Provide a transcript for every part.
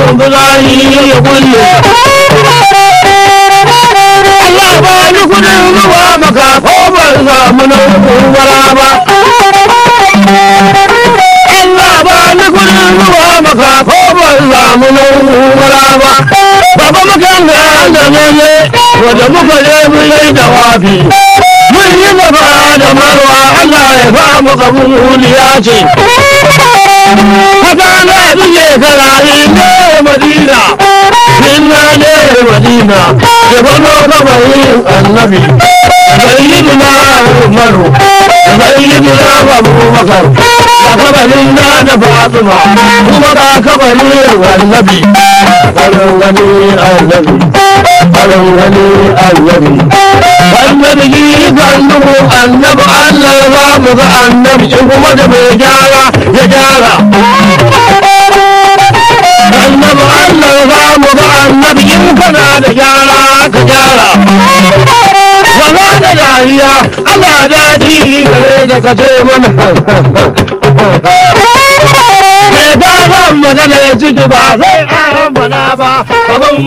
bulayi ya kulle Allah ba ni kudin zuwa maka ko ban samu na kubara ba Allah ba ni kudin zuwa maka ko ban samu na kubara ba Baba mukan ga da ne wanda muka je mun yi dawafi mun yi gaba da marwa Allah ya ba mu kabuliya ce haka na biye karayi ne madina inna ne madina ya bano kabarin annabi sayyidina umaru sayyidina abubakar da kabarin na da fatima kuma da kabarin annabi kabarin gani annabi kabarin gani annabi annabi yi zannubu annabi allah ba mu ga annabi in kuma da mai gyara ya gyara annabi allah ba mu ga annabi in kana da gyara ka gyara wala da dariya ana daɗi gare da ka ce mana mai gaban magana ya ciki ba sai an bana ba kaman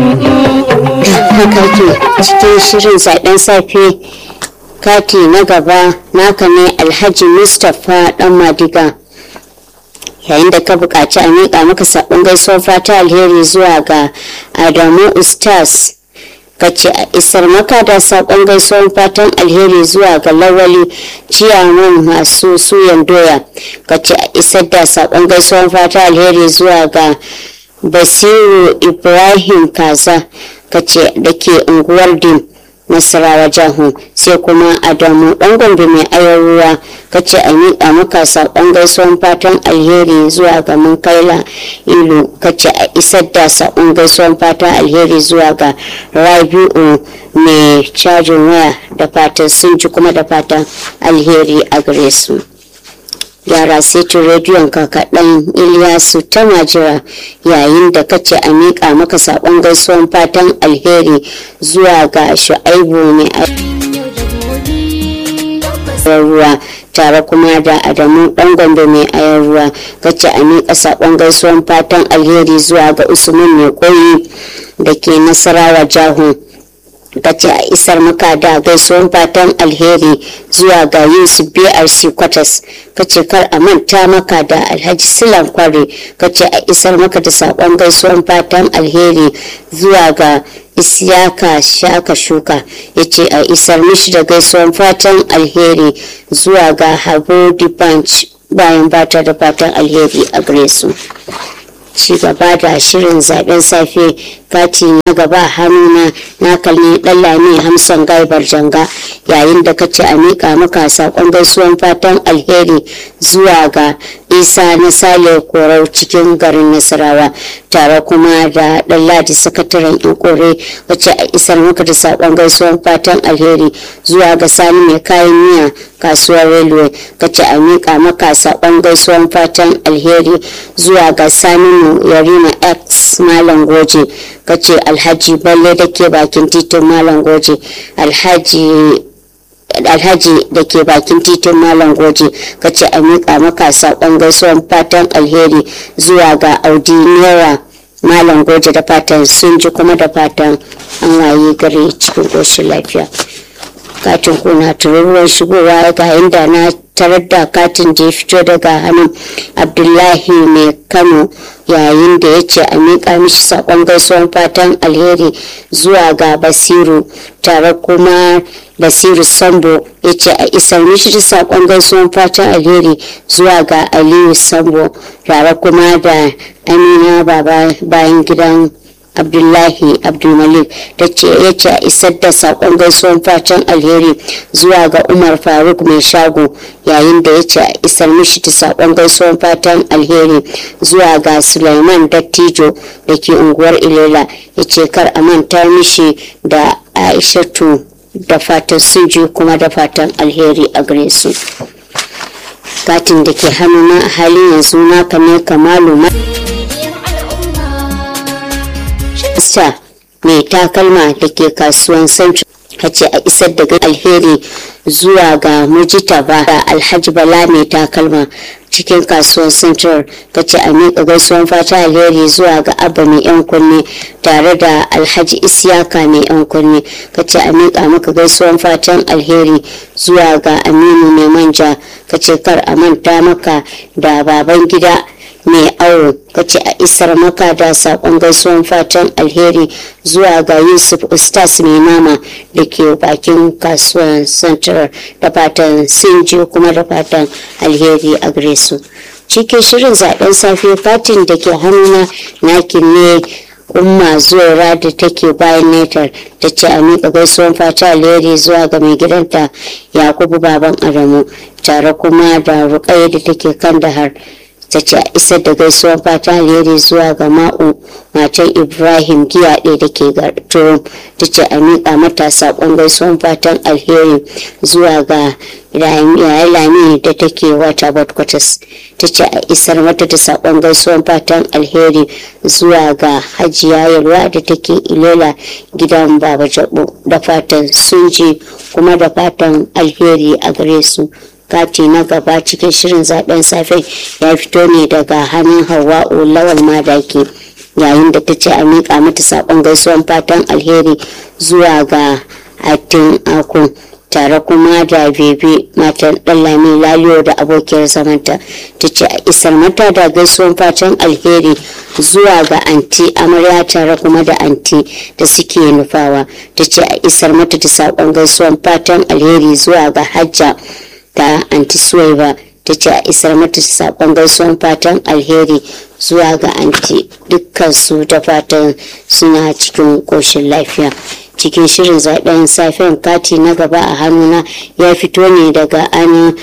haka ke cikin shirin zaben safe kati na gaba naka ne alhaji mustapha dan madiga yayin da ka buƙaci a miƙa maka saƙon gaisuwar fata alheri zuwa ga adamu ustaz ka ce a isar maka da saƙon gaisuwar fatan alheri zuwa ga lawali ciyaman masu suyan doya ka ce a isar da saƙon gaisuwar fata alheri zuwa ga basiru ibrahim kaza ka ce da ke unguwar dim nasarawa jahu sai kuma adamu dan gombe mai ayar ruwa ka ce a miƙa maka saƙon gaisuwan fatan alheri zuwa ga munkaila ilu ka ce a isar da saƙon gaisuwan fatan alheri zuwa ga rabi'u mai cajin waya da fatan sun ji kuma da fatan alheri a gare su yara setin rediyon ka kaɗan iliyasu ta majira yayin da kace a miƙa maka saƙon gaisuwan fatan alheri zuwa ga shu'aibu mai ruwa tare kuma da adamu ɗan gombe mai ayar ruwa kace a miƙa saƙon gaisuwan fatan alheri zuwa ga usman mai koyi da ke nasarawa jahu kace a isar maka da gaisuwan fatan alheri zuwa ga yusuf brc kwatas kace kar a manta maka da alhaji silan kware kace a isar maka da sakon gaisuwan fatan alheri zuwa ga isyaka shaka shuka ya ce a isar mishi da gaisuwan fatan alheri zuwa ga habu bunch bayan bata da fatan alheri a gare su ci gaba da shirin zaben safe kati na gaba hannuna na kalli lami hamsan gaibar janga yayin da ka ce a miƙa maka saƙon gaisuwan fatan alheri zuwa ga isa na sale korau cikin garin nasarawa tare kuma da ɗan ladi sakataren ikore wacce a isar maka da saƙon gaisuwan fatan alheri zuwa ga sani mai kayan miya kasuwar railway kace a miƙa maka saƙon gaisuwan fatan alheri zuwa ga sani yarima x malam goje kace alhaji balle da ke bakin titin malam goje alhaji alhaji da ke bakin titin malam goje kace a miƙa maka saƙon gaisuwan fatan alheri zuwa ga audi naira malam goje da fatan sun ji kuma da fatan an waye gari cikin ƙoshin lafiya katin kuna tururuwar shigowa ga inda na tarar da katin da ya fito daga hannun abdullahi mai kano yayin da ya ce a miƙa mishi saƙon gaisuwan fatan alheri zuwa ga basiru tare kuma basiru sambo ya ce a isar mishi da saƙon gaisuwan fatan alheri zuwa ga aliyu sambo tare kuma da amina baba bayan gidan abdullahi abdulmalik da ce ya ce a isar da saƙon gaisuwan fatan alheri zuwa ga umar faruk mai shago yayin da ya ce a isar mishi da saƙon gaisuwan fatan alheri zuwa ga suleiman dattijo da ke unguwar ilela ya ce kar a manta mishi da aishatu da fatan sun ji kuma da fatan alheri a gare su katin da ke hannuna a halin yanzu naka ne kamalu ma Mista mai takalma da ke kasuwan Central ce a isar da alheri zuwa ga mujitaba da alhaji bala mai takalma cikin kasuwar central ta ce a miƙa gaisuwan fata alheri zuwa ga abba mai yan kunne tare da alhaji isyaka mai yan kunne ka ce a miƙa maka gaisuwan fatan alheri zuwa ga aminu mai manja ka ce kar a manta maka da baban gida mai awo kace a isar maka da sakon gaisuwan fatan alheri zuwa ga yusuf ustaz mai nama da ke bakin kasuwan central da fatan sinji kuma da fatan alheri a gare su cikin shirin zaben safe fatin da ke hannuna nakin ne umma zuwa da take bayan netar ta ce a miƙa gaisuwan fata alheri zuwa ga mai gidanta yakubu baban adamu tare kuma da ruƙayya da take kan dahar ta ce a isar da gaisuwan fata alheri zuwa ga ma'u matan ibrahim giyaɗe da ke turum ta ce a miƙa mata saƙon gaisuwan fatan alheri zuwa ga yayi lami da take wata badkwatas ta ce a isar mata da saƙon gaisuwan fatan alheri zuwa ga hajiya yalwa da take ilola gidan baba jabo da fatan sun ji kuma da fatan alheri a gare su kati na gaba cikin shirin zaben safe ya fito ne daga hannun hawa'u lawal madaki yayin da ta ce a miƙa mata saƙon gaisuwan fatan alheri zuwa ga atin akun tare kuma da bebe matan ɗallami laliyo da abokiyar zamanta ta ce a isar mata da gaisuwan fatan alheri zuwa ga anti amarya tare kuma da anti da suke nufawa ta ce a isar mata da saƙon gaisuwan fatan alheri zuwa ga hajja ta anti suwaiba ta ce a isar mata saƙon gaisuwan fatan alheri zuwa ga anti dukkansu da fatan suna cikin ƙoshin lafiya cikin shirin zaben safen kati na gaba a hannuna ya fito ne daga anin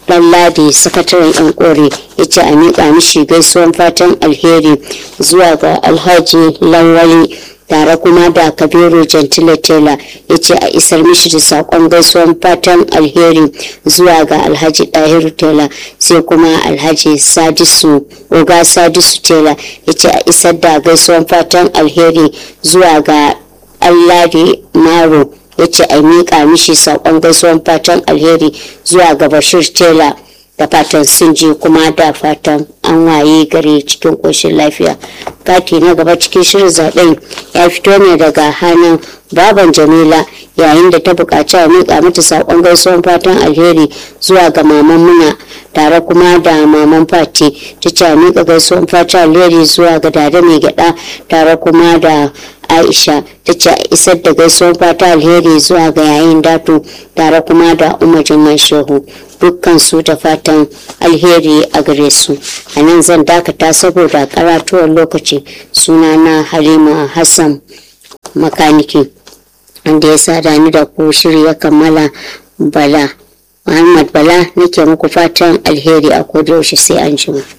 ladi sakataren yan kore ya ce a miƙa mishi gaisuwan fatan alheri zuwa ga alhaji lawali tare kuma da kabiru gentile tela ya ce a isar mishi da saƙon gaisuwan fatan alheri zuwa ga alhaji ɗahiru tela sai kuma alhaji sadisu oga sadisu tela ya ce a isar da gaisuwan fatan alheri zuwa ga alladi maro ya ce a miƙa mishi saƙon gaisuwan fatan alheri zuwa ga bashir tela da fatan sun je kuma da fatan an waye gare cikin ƙoshin lafiya kati na gaba cikin shirin zaɓen ya fito ne daga hannun baban jamila yayin da ta buƙaci a miƙa mata saƙon gaisuwan fatan alheri zuwa ga maman muna tare kuma da maman fati ta ce a miƙa gaisuwan fatan alheri zuwa ga dada mai gyaɗa tare kuma da aisha ta ce a isar da gaisuwan fata alheri zuwa ga yayin datu tare kuma da umar jimman shehu dukkan su da fatan alheri a gare su a nan zan dakata saboda karatuwar lokaci suna na halima hassan makaniki wanda ya sada ni da ku shiri ya kammala bala muhammad bala nake muku fatan alheri a kodayaushe sai an jima.